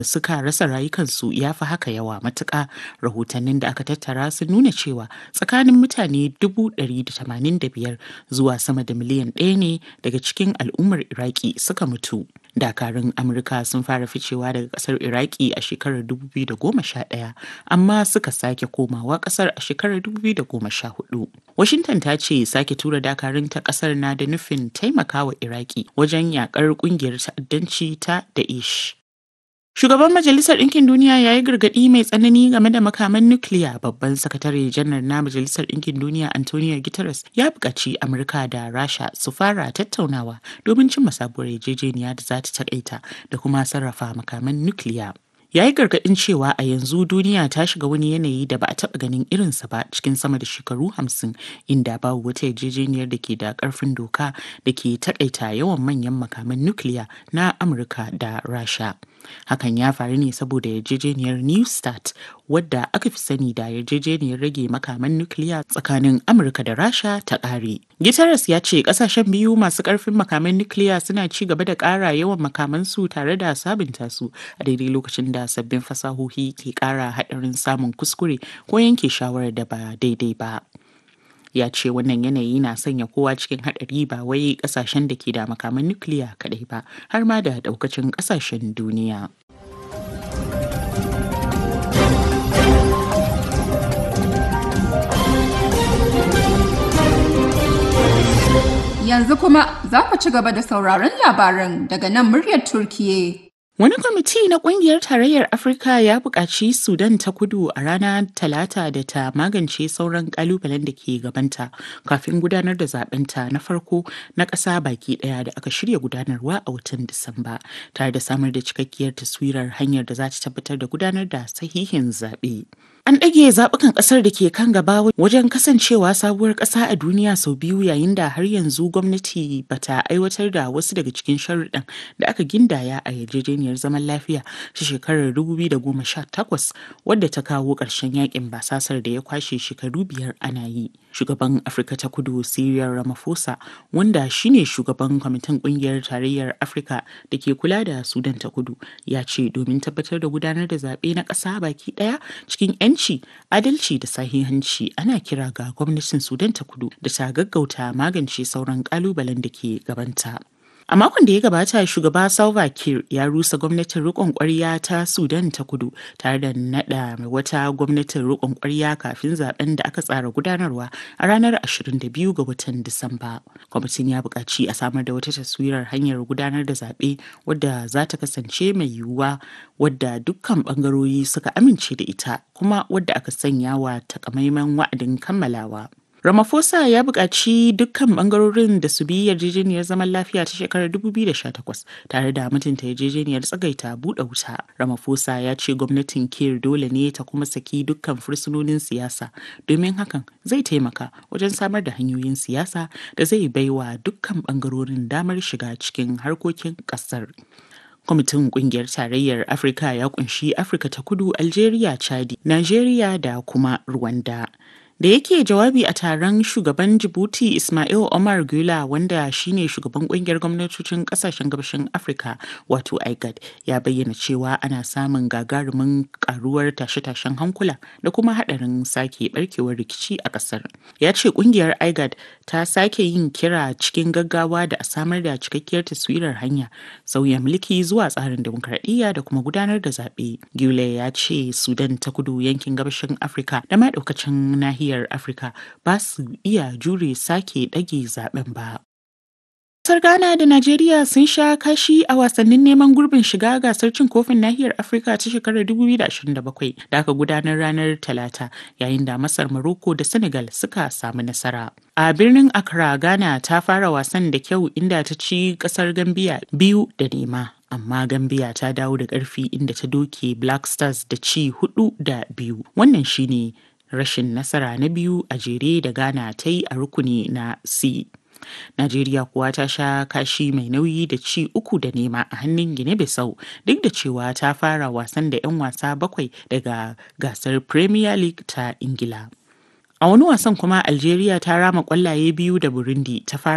suka rasa rayukansu ya fi haka yawa matuƙa rahotannin da aka tattara sun nuna cewa tsakanin mutane 185 zuwa sama da miliyan ɗaya ne daga cikin al'ummar iraki suka mutu dakarun amurka sun fara ficewa daga kasar iraki a shekarar 2011 amma suka sake komawa kasar a shekarar 2014 washington ta ce sake tura dakarun ta kasar na da nufin taimakawa iraki wajen yakar kungiyar ta'addanci ta daesh Shugaban Majalisar Ɗinkin Duniya ya yi gargaɗi mai tsanani game da makaman nukiliya babban sakatare janar na Majalisar Ɗinkin Duniya Antonio Guterres ya buƙaci Amurka da Rasha su fara tattaunawa domin cimma sabuwar yarjejeniya da za ta taƙaita da kuma sarrafa makaman nukiliya. ya yi gargaɗin cewa a yanzu duniya ta shiga wani yanayi da ba a taɓa ganin irinsa ba cikin sama da shekaru hamsin inda babu wata yarjejeniyar da ke da ƙarfin doka da ke taƙaita yawan manyan makaman nukiliya na amurka da rasha hakan ya faru ne saboda yarjejeniyar new start wadda aka fi sani da yarjejeniyar rage makaman nukiliya tsakanin amurka da rasha ta ƙare Guterres ya ce kasashen biyu masu ƙarfin makaman nukiliya suna ci gaba da ƙara yawan makamansu tare da sabunta su a daidai lokacin da sabbin fasahohi ke ƙara haɗarin samun kuskure ko yanke shawarar da ba daidai ba. Ya ce wannan yanayi na sanya kowa cikin haɗari ba wai ƙasashen da ke da makaman nukiliya kaɗai ba har ma da ɗaukacin ƙasashen duniya. Yanzu kuma za ku ci gaba da sauraron labaran daga nan muryar Turkiye. Wani kwamiti na kungiyar tarayyar Afirka ya buƙaci Sudan ta kudu a ranar Talata da ta magance sauran ƙalubalen da ke gabanta kafin gudanar da zabenta na farko na ƙasa baki ɗaya da aka shirya gudanarwa a watan Disamba, tare da samar da cikakkiyar taswirar hanyar da za ta tabbatar da gudanar da sahihin zaɓe. An ɗage zaɓukan ƙasar da ke kan gaba wajen kasancewa sabuwar ƙasa a duniya sau biyu yayin da har yanzu gwamnati bata aiwatar da wasu daga cikin sharuɗan da aka gindaya a yarjejeniyar zaman lafiya ta shekarar 2018 wadda ta kawo ƙarshen yakin basasar da ya kwashe shekaru biyar ana yi. Shugaban Afirka ta Kudu Cyril Ramaphosa wanda shine shugaban kwamitin ƙungiyar tarayyar Afirka da ke kula da Sudan ta Kudu ya ce domin tabbatar da gudanar da zaɓe na ƙasa baki ɗaya cikin 'yanci adalci da sahihanci ana kira ga gwamnatin sudan ta kudu da ta gaggauta magance sauran kalubalen da ke gabanta a makon da ya gabata shugaba salva kiir ya rusa gwamnatin rikon kwarya ta sudan ta kudu tare da nada wata gwamnatin rikon kwarya kafin zaben da aka tsara gudanarwa a ranar 22 ga watan disamba kwamitin ya buƙaci a samar da wata taswirar hanyar gudanar da zaɓe wadda za ta kasance mai yiwuwa wadda dukkan ɓangarori suka amince da ita kuma wadda aka sanya wa takamaiman wa'adin kammalawa Ramaphosa ya buƙaci dukkan ɓangarorin da su bi yarjejeniyar zaman lafiya ta shekarar 2018 tare da mutunta yarjejeniyar tsagaita buɗe wuta. Ramaphosa ya ce gwamnatin Kir dole ne ta kuma saki dukkan fursunonin siyasa domin hakan zai taimaka wajen samar da hanyoyin siyasa da zai baiwa dukkan ɓangarorin damar shiga cikin harkokin ƙasar. kwamitin kungiyar tarayyar afirka ya kunshi afirka ta kudu algeria chadi nigeria da kuma rwanda da yake jawabi a taron shugaban jibuti ismail omar gula wanda shine shugaban kungiyar gwamnatocin kasashen gabashin afirka wato igad ya bayyana cewa ana samun gagarumin karuwar tashe-tashen hankula da kuma hadarin sake barkewar rikici a kasar ya ce kungiyar igad ta sake yin kira cikin gaggawa da a samar da cikakkiyar taswirar hanya sauya mulki zuwa tsarin demokradiyya da kuma gudanar da zaɓe gule ya ce sudan ta kudu yankin gabashin afirka da ma ɗaukacin nahiyar nahiyar Afirka ba su iya jure sake ɗage zaben ba. Kasar Ghana da Najeriya sun sha kashi a wasannin neman gurbin shiga gasar cin kofin nahiyar Afirka ta shekarar 2027 da aka gudanar ranar Talata yayin da Masar Morocco da Senegal suka samu nasara. A birnin Accra, Ghana ta fara wasan da kyau inda ta ci kasar Gambia biyu da nema. Amma Gambia ta dawo da ƙarfi inda ta doke Black Stars da ci hudu da biyu. Wannan shine rashin nasara na biyu a jere da Ghana ta yi a rukuni na C. Najeriya kuwa ta sha kashi mai nauyi da ci uku da nema a hannun Gine Bissau duk da cewa ta fara wasan da 'yan wasa bakwai daga gasar Premier League ta Ingila. A wani wasan kuma Algeria ta rama kwallaye biyu da Burundi ta fara